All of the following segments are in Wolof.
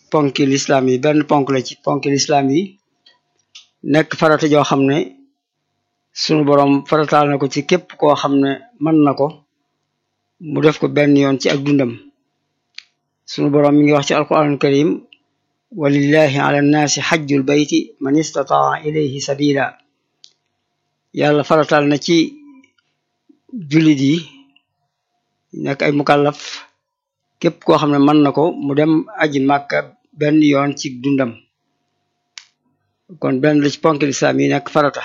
ponki lislaam yi benn ponk la ci ponki lislaam yi nekk farata joo xam ne sunu boroom farataal na ko ci képp koo xam ne mën na ko mu def ko benn yoon ci ak dundam sunu boroom mi ngi wax ci alquranul karim walillahi ala nnaasi xajjul bayti man istataa ilayhi sabila yàlla farataal na ci jullit yi nekk ay mukallaf képp koo xam ne mën na ko mu dem aji màkka benn yoon ci dundam kon benn la ci ponk lislaam yi nekk farata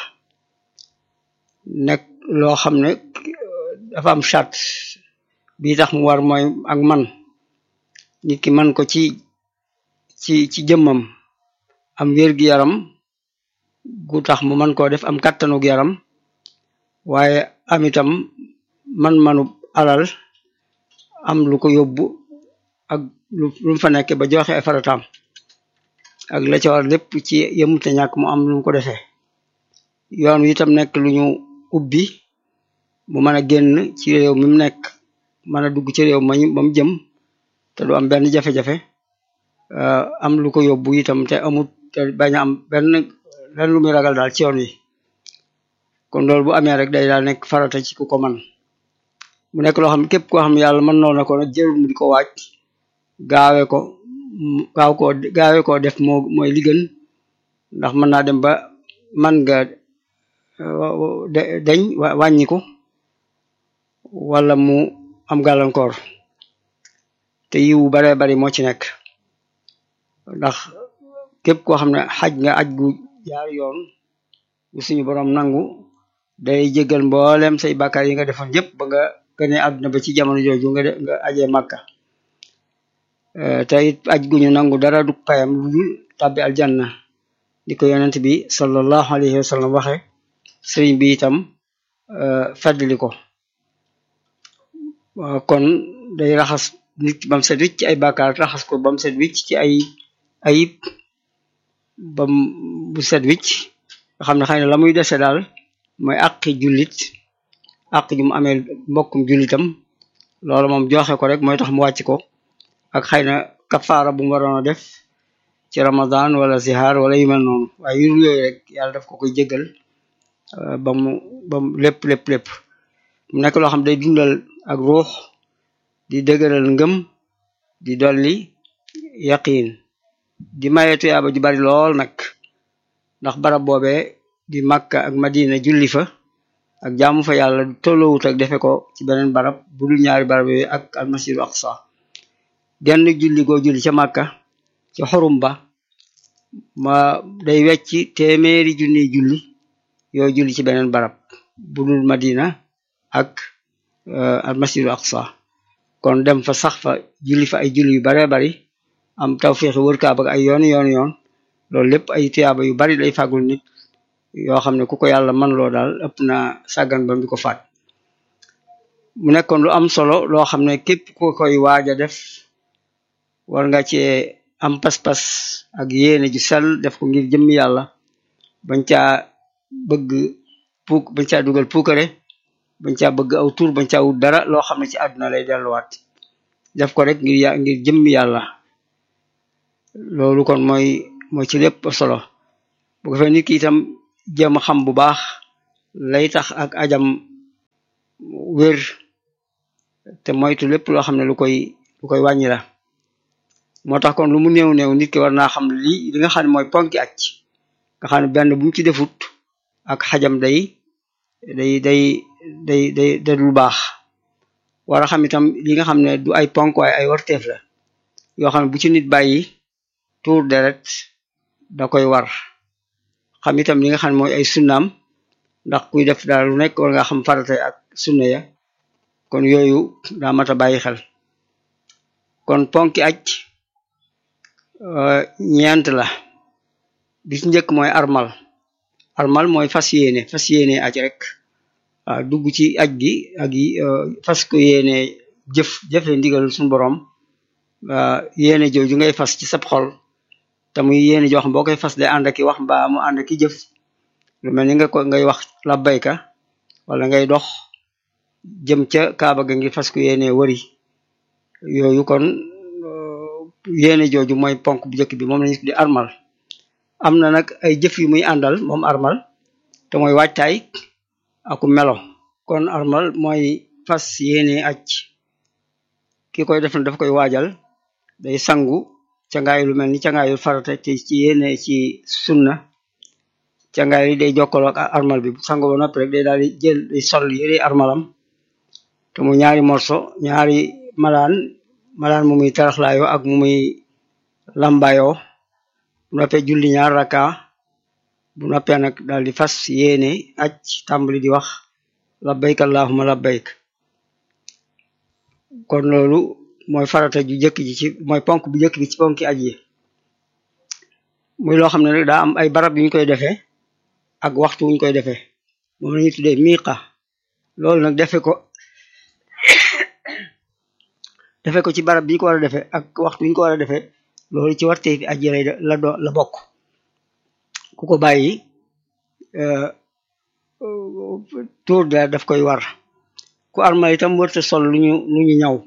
nekk loo xam ne dafa am charte bii tax mu war mooy ak man nit ki man ko ci ci ci jëmmam am wér-gi-yaram gu tax mu man koo def am kàttanug yaram waaye am itam man-manu alal am lu ko yóbbu ak lu mu fa nekk ba joxe ay farataam ak la ca war lépp ci yëmute ñàkk mu am lu mu ko defee yoon wi itam nekk lu ñu ubbi mu mën a génn ci réew mi mu nekk mën a dugg ci réew ma ba mu jëm te du am benn jafe-jafe am lu ko yóbbu itam te amut te bañ a am benn lenn lu muy ragal daal ci yoon wi kon loolu bu amee rek day daal nekk farata ci ku ko man mu nekk loo xam ne képp koo xam ne yàlla mën noo na ko nag jërul mu di ko waaj gaawe ko gaaw koo gaawe koo def moo mooy li gën ndax mën naa dem ba man nga deñ wàññiku wala mu am gàllankoor te yiwu baree bari moo ci nekk ndax képp koo xam ne xaj nga aj gu jaar yoon bu suñu boroom nangu day jéggal mboolem say bàkkaar yi nga defoon yépp ba nga gënee àdduna ba ci jamono jooju nga nga ajee màkka te it aj guñu nangu dara du payam lu dul tàbbi aljanna di ko yonent bi sallallahu alayhi wa sallam waxe sëriñ bi itam feddli ko kon day raxas nit bam set wicc ci ay bàkkaar raxas ko bam set wicc ci ay ayib bam bu set wicc nga xam ne xëy na la muy dese daal mooy àqi jullit àq ju mu amee mbokkum jullitam loolu moom joxe ko rek mooy tax mu wàcc ko ak xëy na kafaara bu mu waroon a def ci ramadan wala zihar wala yu mel noonu waaye yu yooyu rek yàlla daf ko koy jéggal ba mu ba mu lépp lépp lépp mu nekk loo xam day dundal ak ruux di dëgëral ngëm di dolli yaqiin di maye tuyaaba ju bari lool nag ndax barab boobee di Makka ak Madina julli fa ak jaamu fa yàlla tolloowut ak defe ko ci beneen barab bu dul ñaari barab yooyu ak almasjidu aqsa genn julli goo julli ca Makka ci xorum ba ma day wecci téeméeri junni julli yoo julli ci beneen barab bu dul Madina ak almasjidu aqsa kon dem fa sax fa julli fa ay julli yu baree bari am tawfiixi wër Kaaba ak ay yoon yoon yoon loolu lépp ay tuyaaba yu bari lay fàggul nit yoo xam ne ku ko yàlla man loo daal ëpp na sàggan ba di ko faat mu nekkoon lu am solo loo xam ne képp ku koy waaj a def war nga cee am pas-pas ak yéene ju sell def ko ngir jëmmi yàlla bañ caa bëgg puuk bañ caa dugal puukare bañ caa bëgg aw tur bañ caa wut dara loo xam ne ci àdduna lay delluwaat def ko rek ngir ya ngir jëmmi yàlla loolu kon mooy mooy ci lépp solo bu ko fee nit ki itam jéem a xam bu baax lay tax ak ajam wér te moytu lépp loo xam ne lu koy lu koy wàññi la moo tax kon lu mu néew néew nit ki war naa xam li li nga xam ne mooy ponki aj nga xam ne benn bu mu ci defut ak xajam day day day day day day lu baax war a xam itam li nga xam ne du ay ponk waaye ay warteef la yoo xam ne bu ci nit bàyyi tuur deret da koy war xam itam li nga xam ne mooy ay sunnaam ndax kuy def daal lu nekk war nga xam farata ak sunna ya kon yooyu daa mat a bàyyi xel kon ponki aj ñeent la bi ci njëkk mooy armal armal mooy fas yéene fas yéene aj rek waaw dugg ci aj gi ak yi fas ko yéene jëf jëfe ndigal suñu borom yéene jooju ngay fas ci sab xol te muy yéene joo xam boo koy fas day ànd ak i wax mbaa mu ànd ak i jëf lu mel ni nga ko ngay wax labbayka wala ngay dox jëm ca kaaba ga ngir fas ko yéene wëri yooyu kon yéene jooju mooy ponk bu njëkk bi moom lañu tudde armal am na nag ay jëf yu muy àndal moom armal te mooy waajtaay aku melo kon armal mooy fas yéene aj ki koy def na daf koy waajal day sangu cangaay lu mel ni cangaayul farata te ci yéene ci sunna cangaay li day jokkaloo ak armal bi bu sangu ba noppi rek day daal di jël day sol yére armalam te mu ñaari morso ñaari malaan malaan mu muy taraxlaayoo ak mu muy lambayoo bu noppee julli ñaar raka bu noppee nag daal di fas yéene aj tàmbali di wax labbayk allahumma labbayk kon loolu mooy farata ju jëkk ji ci mooy ponk bu jëkk bi ci ponki aj yi muy loo xam ne rek daa am ay barab yu ñu koy defee ak waxtu wuñ koy defee moom la ñuy tuddee miiqa loolu nag defe ko defe ko ci barab bi ñu ko war a defee ak waxtu ñu ko war a defee loolu ci warte fi aji lay la do la bokk ku ko bàyyi tour de daf koy war ku armal itam wërta sol lu ñu lu ñu ñaw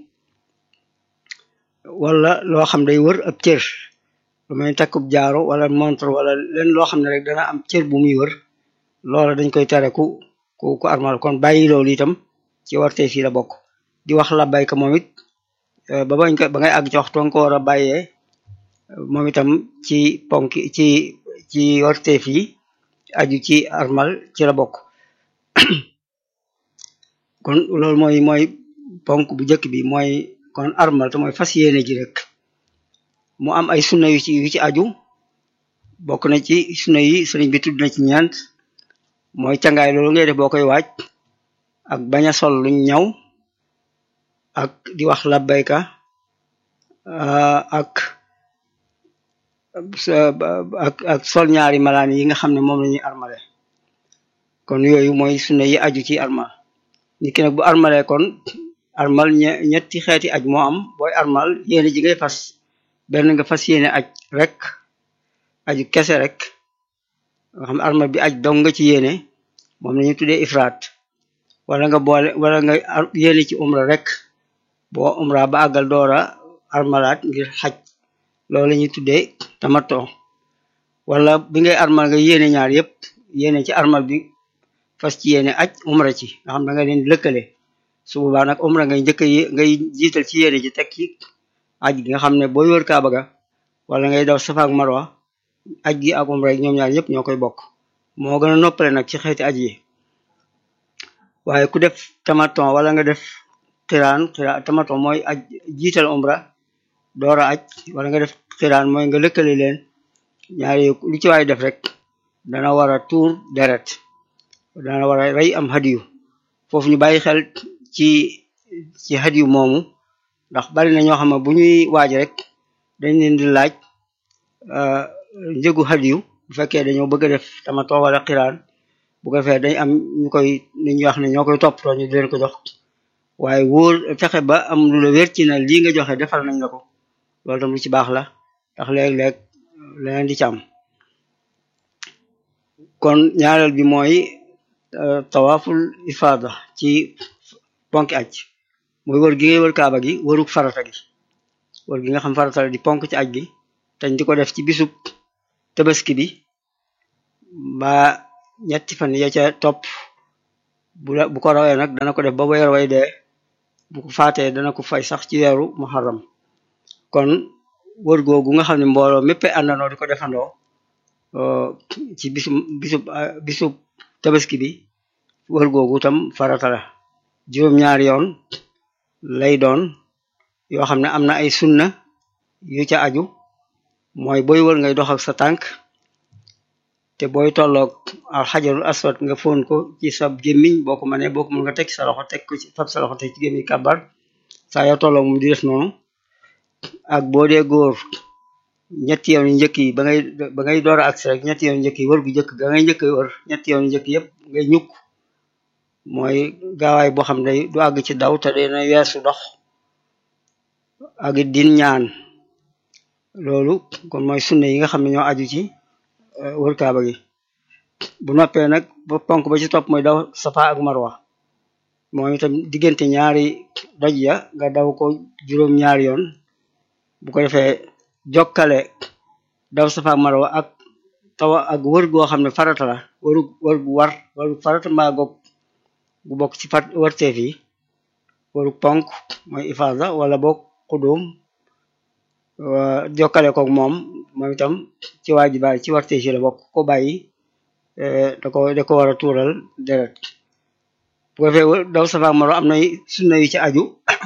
wala loo xam day wër ab cër lu mel ni takkub jaaro wala montre wala leen loo xam ne rek dana am cër bu muy wër loola dañ koy tere ku ku ku armal kon bàyyi loolu itam ci warte fii la bokk di wax la bayka moom it ba bañ ko ba ngay àgg ci waxtu nga ko war a bàyyee moom itam ci ponk ci ci warteef yi aju ci armal ci la bokk kon loolu mooy mooy ponk bu njëkk bi mooy kon armal te mooy fas yéene ji rek mu am ay sunna yu ci yu ci aju bokk na ci sunna yi sëriñ bi tudd na ci ñeent mooy cangaay loolu ngay def boo koy waaj ak bañ a sol luñ ñaw ak di wax labbayka ak ak ak sol ñaari malaan yi nga xam ne moom la ñuy armale kon yooyu mooy sunna yi aju ci armal nit ki nag bu armale kon armal ñetti xeeti aj moo am booy armal yéene ji ngay fas benn nga fas yéene aj rek aju kese rek nga xam armal bi aj dong nga ci yéene moom la ñuy tuddee ifraat wala nga boole wala nga yéene ci umra rek boo umra ba àggal doora armalaat ngir xaj loolu la ñuy tuddee tamato wala bi ngay armal nga yéene ñaar yépp yéene ci armal bi fas ci yéene aj umra ci nga xam da nga leen lëkkale su boobaa nag umra ngay njëkk ngay jiital ci yéene ci teg ci aj gi nga xam ne booy wër kaaba ga wala ngay daw safa ak marwa aj gi ak umra ñoom ñaar yépp ñoo koy bokk moo gën a noppale nag ci xeeti aj yi waaye ku def tamaton wala nga def xiraan xiraan tamaton mooy aj jiital umra doora aj wala nga def xiraan mooy nga lëkkale leen ñaari lu ci waay def rek dana war a tuur deret dana war a rey am hadiyu foofu ñu bàyyi xel ci ci hadiyu moomu ndax bari na ñoo xam ne bu ñuy waaj rek dañ leen di laaj njëgu hadiyu bu fekkee dañoo bëgg a def tamaton wala xiraan bu ko defee dañ am ñu koy ni ñuy wax ne ñoo koy toppatoo ñu di leen ko jox waaye wóor fexe ba am lu la wér ci na lii nga joxe defal nañ la ko loolu tam lu ci baax la ndax léeg-léeg leneen di ci am kon ñaareel bi mooy tawaaful ifada ci ponk aj mooy wër gi ngay wër kaaba gi wëruk farata gi wër gi nga xam farata la di ponk ci aj gi tañ di ko def ci bisub tabaski bi mbaa ñetti fan ya ca topp bu bu ko rawee nag dana ko def ba weer way dee bu ko faatee dana ko fay sax ci weeru muharram kon wër googu nga xam ne mbooloo mépp àndandoo di ko defandoo ci bisu bisu bisu tabaski bi wër googu tam farata la juróom-ñaari yoon lay doon yoo xam ne am na ay sunna yu ca aju mooy booy wër ngay dox ak sa tànk te booy tolloog alxajarul aswad nga foon ko ci sa gémmiñ boo ko mënee boo ko mën nga teg sa loxo teg ko ci fab sa loxo teg ci gémmiñ kàbbar saa yoo tolloog moom di def noonu ak boo dee góor ñetti yoon yu njëkk yi ba ngay ba ngay door a agsi rek ñetti yoon yu njëkk yi wër gu njëkk ga ngay njëkk wër ñetti yoon yu njëkk yëpp ngay ñukk mooy gaawaay boo xam ne du àgg ci daw te dina weesu dox ak din ñaan loolu kon mooy sunne yi nga xam ne ñoo aju ci wër kaaba gi bu noppee nag ba ponk ba ci topp mooy daw safa ak marwa moom itam diggante ñaari doj ya nga daw ko juróom ñaari yoon bu ko defee jokkale daw safa ak marwa ak tawa ak wër goo xam ne farata la waru wër gu war waru farata mbaa goog gu bokk ci fat warteef yi waru ponk mooy ifada wala boog xudum jokkale koog moom moom itam ci waajibaay ci warteef yi la bokk ko bàyyi da ko da ko war a tuural deret bu ko defee daw safa ak marwa am na sunna yu ci aju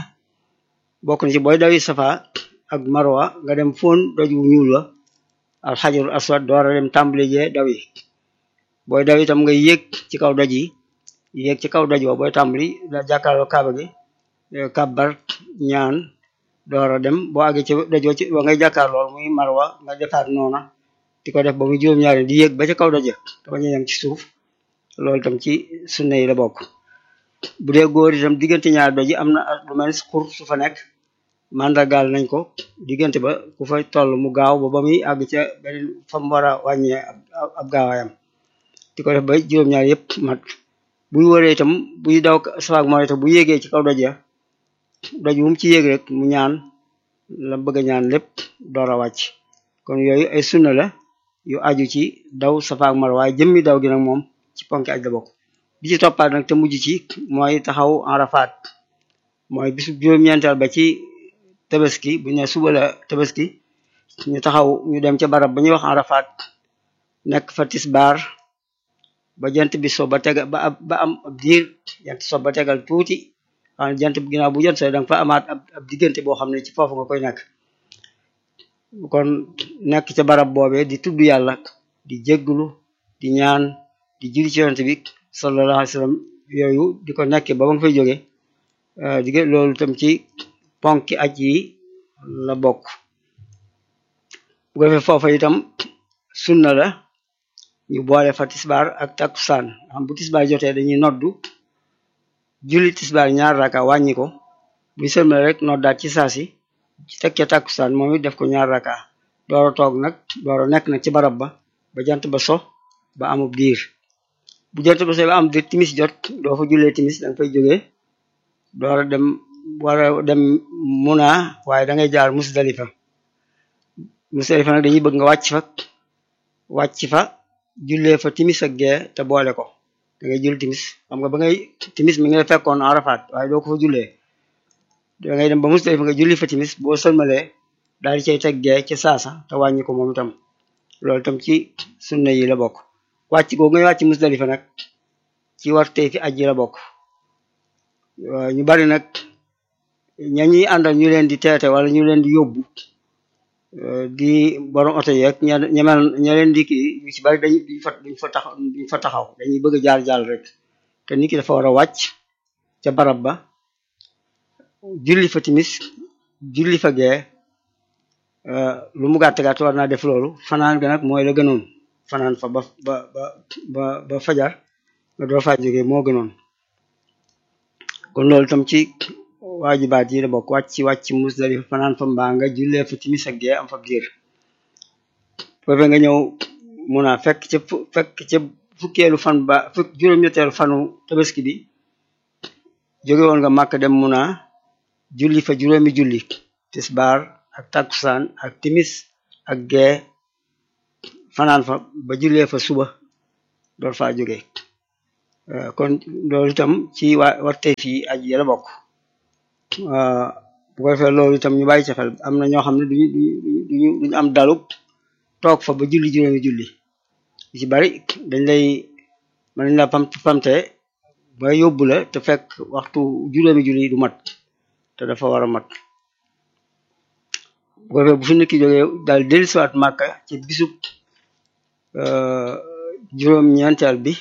bokk na ci booy dawi safa ak marwa nga dem fóon doj wu ñuul wa al xajarul aswad door a dem tàmbali jee daw yi booy daw itam nga yéeg ci kaw doj yi yéeg ci kaw doj wa booy tàmbali da jàkkaarloo kaaba gi kàbbar ñaan door a dem boo àggee ci doj wa ci wa ngay jàkkaarloo muy marwa nga defaat noona di ko def ba muy juróom-ñaari di yéeg ba ca kaw doj te bañ a yem ci suuf loolu itam ci sunna yi la bokk bu dee góor itam diggante ñaari doj yi am na lu mel xur su fa nekk mandargaal nañ ko diggante ba ku fa toll mu gaaw ba ba muy àgg ca beneen fa mu war a wàññee ab gaawaayam di ko def ba juróom-ñaar yëpp mat buy wëree itam buy daw safaak moo itam bu yéegee ci kaw doj ya doj bu mu ci yéeg rek mu ñaan la bëgg a ñaan lépp door a wàcc kon yooyu ay sunna la yu aju ci daw safaak mar waaye jëmmi daw gi nag moom ci ponki aj la bokk bi ci toppaat nag te mujj ci mooy taxaw Arafat mooy bisu juróom-ñeenteel ba ci tabaski bu ñu ne suba la tabaski ñu taxaw ñu dem ca barab ba ñuy wax Arafat nekk fa tisbaar ba jant bi so ba tegal ba ba am ab diir jant so ba tegal tuuti xam jant bi ginnaaw bu jant so danga fa amaat ab diggante boo xam ne ci foofu nga koy nekk kon nekk ca barab boobee di tudd yàlla di jégglu di ñaan di julli ci yonent bi sallallahu alayhi wa sallam yooyu di ko nekkee ba ba nga fay jóge di loolu tam ci ponki aj yi la bokk bu ko defee foofa itam sunna la ñu boole fa tisbaar ak takkusaan xam bu tisbaar jotee dañuy noddu julli tisbaar ñaar raka wàññi ko bu sëlmale rek noddaat ci saasi ci tekkee takkusaan moom it def ko ñaar raka doora toog nag doora nekk nag ci barab ba ba jant ba so ba amub diir bu jant ba so ba am diir timis jot doo fa jullee timis danga fay jógee doora dem wara dem muna waaye da ngay jaar musdalifa musdalifa nag dañuy bëgg nga wàcc fa wàcc fa jullee fa timis ak gee te boole ko da ngay jul timis xam nga ba ngay timis mi ngi la fekkoon Arafat waaye doo ko fa jullee da ngay dem ba musdalifa nga julli fa timis boo sëlmalee daal di cay teg gee ci saasa te wàññi ko moom itam loolu itam ci sunna yi la bokk wàcc googu ngay wàcc musdalifa nag ci warte fi aj yi la bokk ñu bari nag ña ñuy àndal ñu leen di teete wala ñu leen di yóbbu di borom oto yeeg ña ñemel ña leen di kii yu ci bari dañu duñ fa duñ fa taxaw duñ fa taxaw dañuy bëgg a jaar jaar rek te nit ki dafa war a wàcc ca barab ba julli fa timis julli fa gee lu mu gàtt gàtt war naa def loolu fanaan ga nag mooy la gënoon fanaan fa ba ba ba ba ba fajar nga door faa jógee moo gënoon kon loolu tam ci waajibaat yi la bokk wàcc ci wàcc Musdalifa fanaan fa mbaa nga jullee fa timis ak gee am fa diir foofe nga ñëw mun a fekk ca fekk ca fukkeelu fan ba fukk juróom-ñetteelu fanu tabaski bi jóge woon nga màkk dem mun a julli fa juróomi julli tisbaar ak takkusaan ak timis ak gee fanaan fa ba jullee fa suba door faa jóge kon loolu itam ci waa warte fii aj yi la bokk bu ko defee loolu itam ñu bàyyi ci xel am na ñoo xam ne duñu duñu duñu am dalub toog fa ba julli juróomi julli ci bari dañ lay mën nañ la pam pamte ba yóbbu la te fekk waxtu juróomi julli du mat te dafa war a mat bu ko defee bu fi nit ki jógee daal dellusiwaat màkka ci bisub juróom-ñeenteel bi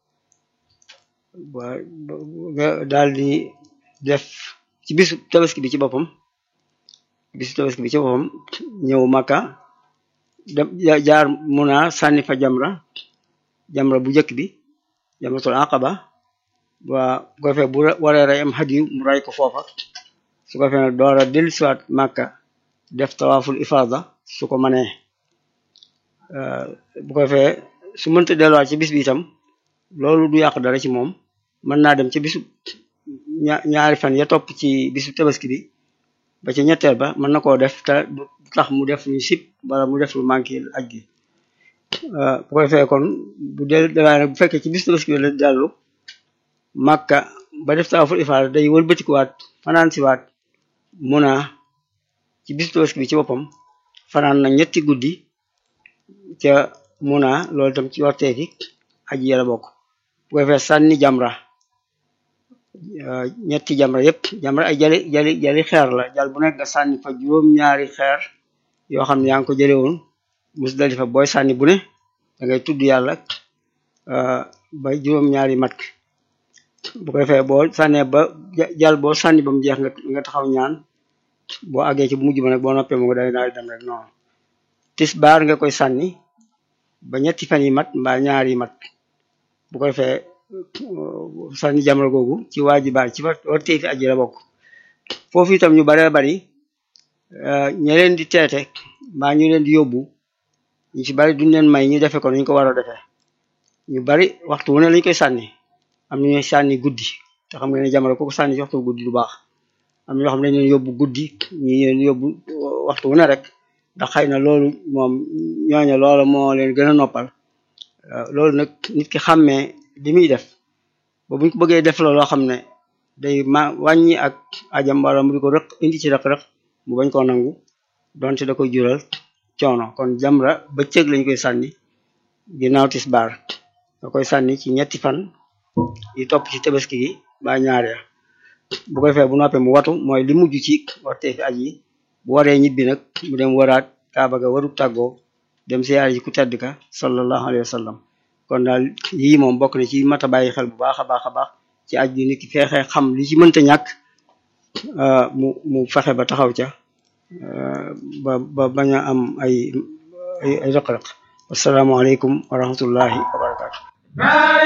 waa daal di def ci bisu tabaski bi ci boppam bisu tabaski bi ci boppam ñëw Makka dem jaar Muna sànni fa jamra jamra bu njëkk bi jamratul aqaba waa bu ko defee bu waree rey am hadiyu mu ray ko foofa su ko defee nag door a dellusiwaat Makka def tawaaful ifada su ko manee bu ko defee su mënta delluwaat ci bis bi itam loolu du yàq dara ci moom mën naa dem ci bisu ñaari fan ya topp ci bisu tabaski bi ba ca ñetteel ba mën na koo def te du tax mu def lu sip wala mu def lu manqué aj gi bu ko defee kon bu del dawaa nag bu fekkee ci bis tabaski la dellu màkka ba def tawaaful ifaada day wëlbatikuwaat fanaan siwaat muna ci bis tabaski bi ci boppam fanaan na ñetti guddi ca muna loolu tam ci warteeti aji yàlla bokk bu ko defee sànni jamra ñetti jamra yépp jamra ay jali jali jali xeer la jal bu nekk nga sànni fa juróom-ñaari xeer yoo xam ne yaa ngi ko jële woon Musdalifa booy sànni bu ne da ngay tudd yàlla ba juróom-ñaari mat bu ko defee boo sànnee ba jal boo sànni ba mu jeex nga nga taxaw ñaan boo àggee ci bu mujj ba nag boo noppee mu nga day daal dem rek noonu tisbaar nga koy sànni ba ñetti fan yi mat mbaa ñaar yi mat bu ko defee sànni jamra googu ci waajibaat ci war teeti aji la bokk foofu itam ñu baree bari ña leen di teete mbaa ñu leen di yóbbu ñu ci bari duñ leen may ñu defe ko ñu ko war a defee ñu bari waxtu wu ne lañ koy sànni am na ñuy sànni guddi te xam nga ne jamra kooku sànni ci waxtu guddi du baax am na ñoo xam ne dañ leen yóbbu guddi ñi leen yóbbu waxtu wu ne rek ndax xëy na loolu moom ñooñu loolu moo leen gën a noppal loolu nag nit ki xàmmee li muy def ba buñ ko bëggee def la loo xam ne day ma wàññi ak ajam wala mu di ko rëq indi ci rëq-rëq mu bañ koo nangu donte da koy jural coono kon jamra bëccëg lañ koy sànni ginnaaw tisbaar da koy sànni ci ñetti fan yi topp ci tabaski gi ba ñaar ya bu ko defee bu noppee mu watu mooy li mujj ci wartee fi aj yi bu waree ñibbi nag mu dem waraat kaaba ga waru tàggoo dem siyaar yi ku tedd ka sallallahu alayhi wa sallam kon daal yii moom bokk na ci mat a bàyyi xel bu baax a baax a baax ci aj gi nit ki feexee xam li ci mënta ñàkk mu mu fexe ba taxaw ca ba ba bañ a am ay ay ay rëq-rëq asalaamaaleykum wa rahmatullahi wa barakatu